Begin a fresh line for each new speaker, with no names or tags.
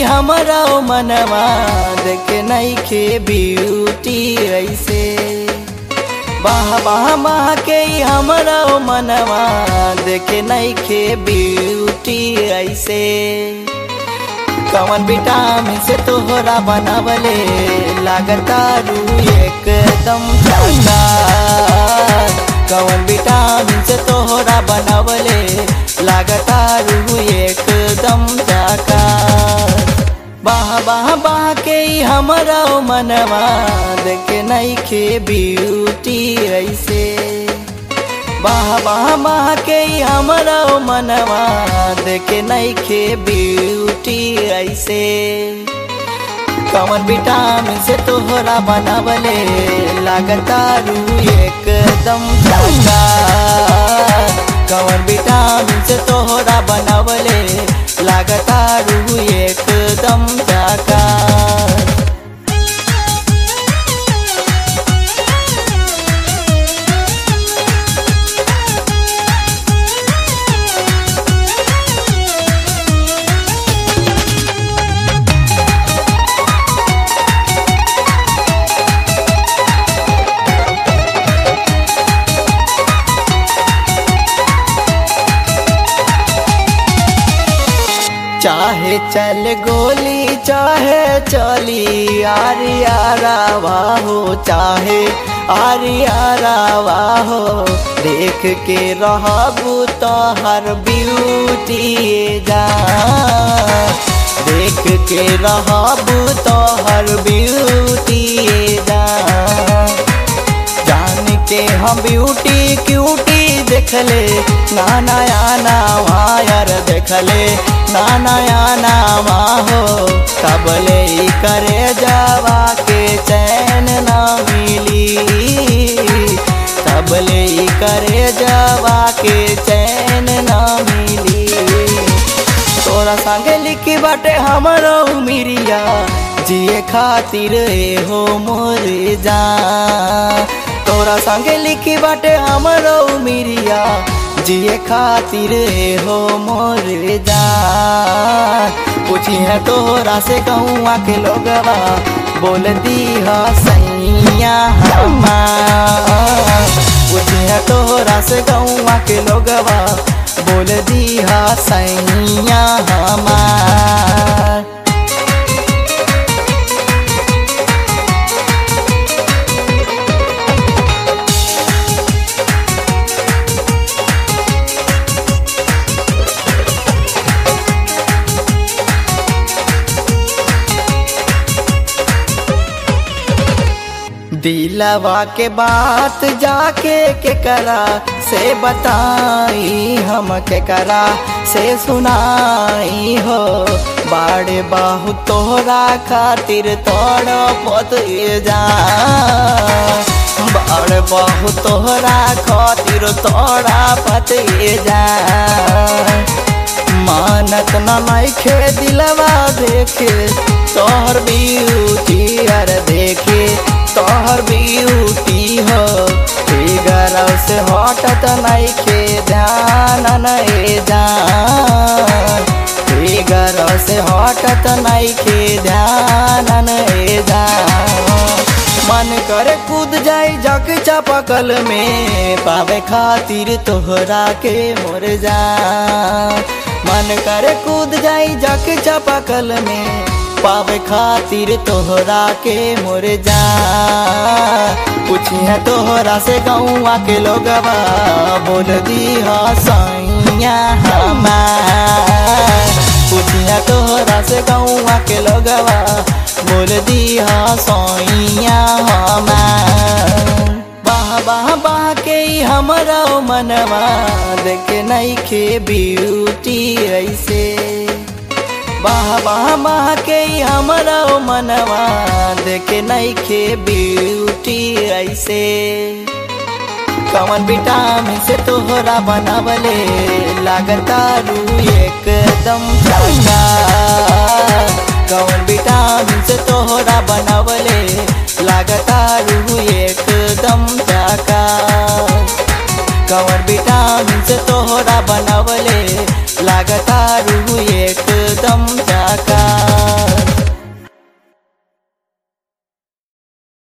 हमरा मनवा देखे नईखे ब्यूटी ऐसे बाह बाह बाह के हमरा मनवा देखे नईखे ब्यूटी ऐसे कवन विटामिन से तोहरा बनावले लागता रू एकदम चाका कवन विटामिन से तोहरा बनावले लागता रू एकदम चाका बाह बाह बाह के हमरा मनवा देखे नईखे ब्यूटी ऐसे बाह बाह बाह के हमरा मनवा देखे नईखे ब्यूटी ऐसे कवन विटामिन से तोहरा बनावले लागता रू एकदम चाका कवन विटामिन से तोहरा बनावले लागता रू एकदम चाका चाहे चल गोली चाहे चली आरिया रावा हो चाहे आरिया रावा हो देख के रहबू तो हर ब्यूटी जा देख के रहबू तो हर ब्यूटी जा जान के हम ब्यूटी क्यूटी देखले ना नया नावायर देखले ना नया नामा हो कबले ही करे जावा के चैन ना मिली तबले ही करे जावा के चैन ना मिली तोरा संगे लिखी बाटे हमरो मिरिया जिए खातिर ए हो मोर जा तोरा संगे लिखी बाटे हमरो मिरिया जिए खातिर ए हो मोर जा पूछी है तोरा से कहूँ के लोगवा बोल दी हा सैया हमार पूछी है तोरा से कहूँ के लोगवा बोल दी हा सैया हमार दिलवा के बात जाके के करा से बताई हम के करा से सुनाई हो बाड़े बाहु तोहरा खातिर तोड़ पत जा बाड़ बाहु तोहरा खातिर तोड़ा पत जा मानत न नइखे दिलवा देखे तोहर ब्यूटी अर देखे तोहर ब्यूटी हो फिगर से हटत नइखे ध्यान नए जान फिगर से हटत नइखे ध्यान नए जान मन करे कूद जाई जग चापकल में पावे खातिर तोहरा के मोर जा मन करे कूद जाई जग चापकल में पावे खातिर तोहरा के मोर जा पूछिए तोहरा से गौआ के लोगवा बोल दी सैया हमार पूछिए तोहरा से गौआ के लोगवा बोल दी सैया हमार बाह बाह बाह के हमरा मनवा देखे नईखे ब्यूटी ऐसे बाह बाह बाह के हमरा मनवा देखे नईखे ब्यूटी ऐसे कवन विटामिन से तोहरा बनावले लागता रू एकदम चाका कवन विटामिन से तोहरा बनावले लागता रू एकदम चाका कवन विटामिन से तोहरा बनावले लागता रू